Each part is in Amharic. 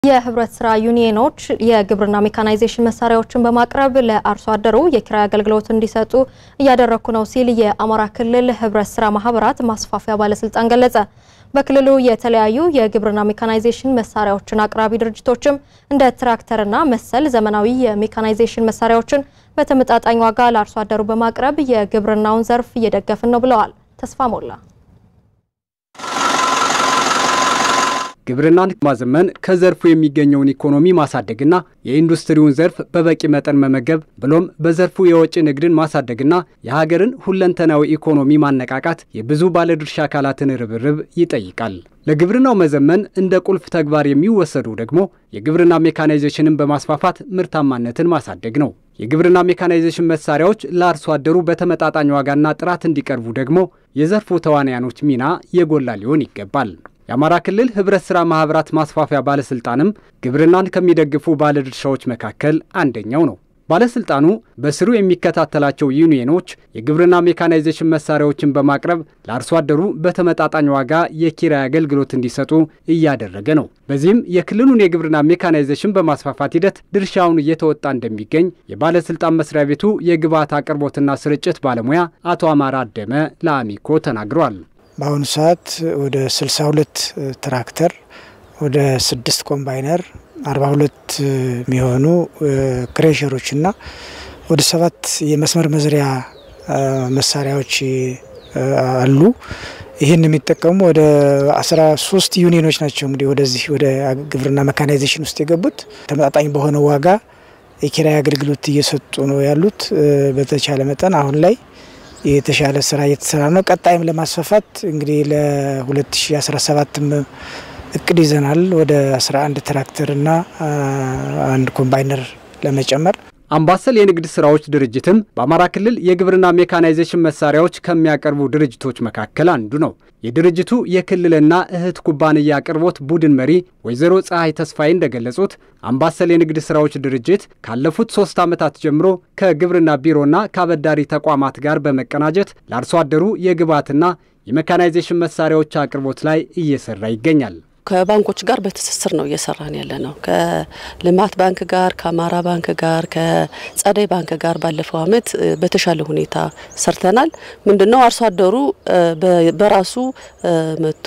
የህብረት ስራ ዩኒየኖች የግብርና ሜካናይዜሽን መሳሪያዎችን በማቅረብ ለአርሶ አደሩ የኪራይ አገልግሎት እንዲሰጡ እያደረግኩ ነው ሲል የአማራ ክልል ህብረት ስራ ማህበራት ማስፋፊያ ባለስልጣን ገለጸ። በክልሉ የተለያዩ የግብርና ሜካናይዜሽን መሳሪያዎችን አቅራቢ ድርጅቶችም እንደ ትራክተርና መሰል ዘመናዊ የሜካናይዜሽን መሳሪያዎችን በተመጣጣኝ ዋጋ ለአርሶ አደሩ በማቅረብ የግብርናውን ዘርፍ እየደገፍን ነው ብለዋል። ተስፋ ሞላ ግብርናን ማዘመን ከዘርፉ የሚገኘውን ኢኮኖሚ ማሳደግና የኢንዱስትሪውን ዘርፍ በበቂ መጠን መመገብ ብሎም በዘርፉ የወጪ ንግድን ማሳደግና የሀገርን ሁለንተናዊ ኢኮኖሚ ማነቃቃት የብዙ ባለድርሻ አካላትን ርብርብ ይጠይቃል። ለግብርናው መዘመን እንደ ቁልፍ ተግባር የሚወሰዱ ደግሞ የግብርና ሜካናይዜሽንን በማስፋፋት ምርታማነትን ማሳደግ ነው። የግብርና ሜካናይዜሽን መሳሪያዎች ለአርሶ አደሩ በተመጣጣኝ ዋጋና ጥራት እንዲቀርቡ ደግሞ የዘርፉ ተዋናያኖች ሚና የጎላ ሊሆን ይገባል። የአማራ ክልል ህብረት ሥራ ማኅበራት ማስፋፊያ ባለሥልጣንም ግብርናን ከሚደግፉ ባለድርሻዎች መካከል አንደኛው ነው። ባለሥልጣኑ በስሩ የሚከታተላቸው ዩኒየኖች የግብርና ሜካናይዜሽን መሳሪያዎችን በማቅረብ ለአርሶ አደሩ በተመጣጣኝ ዋጋ የኪራይ አገልግሎት እንዲሰጡ እያደረገ ነው። በዚህም የክልሉን የግብርና ሜካናይዜሽን በማስፋፋት ሂደት ድርሻውን እየተወጣ እንደሚገኝ የባለሥልጣን መስሪያ ቤቱ የግብዓት አቅርቦትና ስርጭት ባለሙያ አቶ አማራ አደመ ለአሚኮ ተናግረዋል። በአሁኑ ሰዓት ወደ 62 ትራክተር ወደ ስድስት ኮምባይነር 42 የሚሆኑ ክሬሸሮችና ወደ ሰባት የመስመር መዝሪያ መሳሪያዎች አሉ። ይህን የሚጠቀሙ ወደ 13 ዩኒዮኖች ናቸው እንግዲህ ወደዚህ ወደ ግብርና መካናይዜሽን ውስጥ የገቡት ተመጣጣኝ በሆነ ዋጋ የኪራይ አገልግሎት እየሰጡ ነው ያሉት። በተቻለ መጠን አሁን ላይ የተሻለ ስራ እየተሰራ ነው። ቀጣይም ለማስፋፋት እንግዲህ ለ2017 እቅድ ይዘናል። ወደ 11 ትራክተርና አንድ ኮምባይነር ለመጨመር አምባሰል የንግድ ስራዎች ድርጅትም በአማራ ክልል የግብርና ሜካናይዜሽን መሳሪያዎች ከሚያቀርቡ ድርጅቶች መካከል አንዱ ነው። የድርጅቱ የክልልና እህት ኩባንያ አቅርቦት ቡድን መሪ ወይዘሮ ፀሐይ ተስፋዬ እንደገለጹት አምባሰል የንግድ ስራዎች ድርጅት ካለፉት ሶስት ዓመታት ጀምሮ ከግብርና ቢሮና ከአበዳሪ ተቋማት ጋር በመቀናጀት ለአርሶ አደሩ የግብዓትና የሜካናይዜሽን መሳሪያዎች አቅርቦት ላይ እየሰራ ይገኛል። ከባንኮች ጋር በትስስር ነው እየሰራን ያለ ነው። ከልማት ባንክ ጋር፣ ከአማራ ባንክ ጋር፣ ከጸደይ ባንክ ጋር ባለፈው ዓመት በተሻለ ሁኔታ ሰርተናል። ምንድነው አርሶ አደሩ በራሱ መጥቶ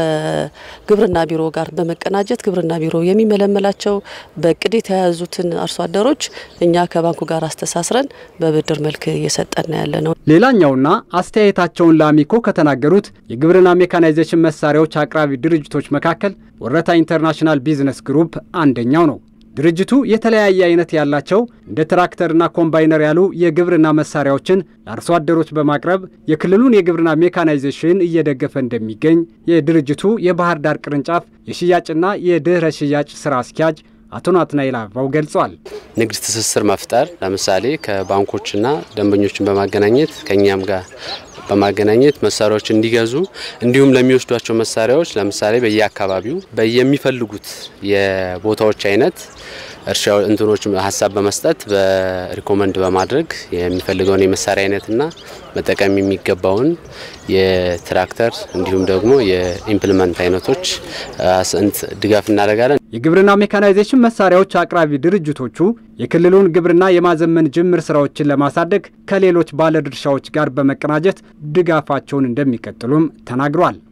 ከግብርና ቢሮ ጋር በመቀናጀት ግብርና ቢሮ የሚመለመላቸው በእቅድ የተያያዙትን አርሶ አደሮች እኛ ከባንኩ ጋር አስተሳስረን በብድር መልክ እየሰጠን ያለ ነው። ሌላኛውና አስተያየታቸውን ለአሚኮ ከተናገሩት የግብርና ሜካናይዜሽን መሳሪያዎች አቅራቢ ድርጅቶች መካከል ወረታ ኢንተርናሽናል ቢዝነስ ግሩፕ አንደኛው ነው። ድርጅቱ የተለያየ አይነት ያላቸው እንደ ትራክተርና ኮምባይነር ያሉ የግብርና መሳሪያዎችን ለአርሶ አደሮች በማቅረብ የክልሉን የግብርና ሜካናይዜሽን እየደገፈ እንደሚገኝ የድርጅቱ የባህር ዳር ቅርንጫፍ የሽያጭና የድህረ ሽያጭ ስራ አስኪያጅ አቶ ናትናኤል አበባው ገልጿል። ንግድ ትስስር መፍጠር ለምሳሌ ከባንኮችና ደንበኞችን በማገናኘት ከእኛም ጋር በማገናኘት መሳሪያዎች እንዲገዙ እንዲሁም ለሚወስዷቸው መሳሪያዎች ለምሳሌ በየአካባቢው በየሚፈልጉት የቦታዎች አይነት እርሻ እንትኖች ሀሳብ በመስጠት በሪኮመንድ በማድረግ የሚፈልገውን የመሳሪያ አይነትና መጠቀም የሚገባውን የትራክተር እንዲሁም ደግሞ የኢምፕልመንት አይነቶች ስንት ድጋፍ እናደርጋለን። የግብርና ሜካናይዜሽን መሳሪያዎች አቅራቢ ድርጅቶቹ የክልሉን ግብርና የማዘመን ጅምር ስራዎችን ለማሳደግ ከሌሎች ባለድርሻዎች ጋር በመቀናጀት ድጋፋቸውን እንደሚቀጥሉም ተናግሯል።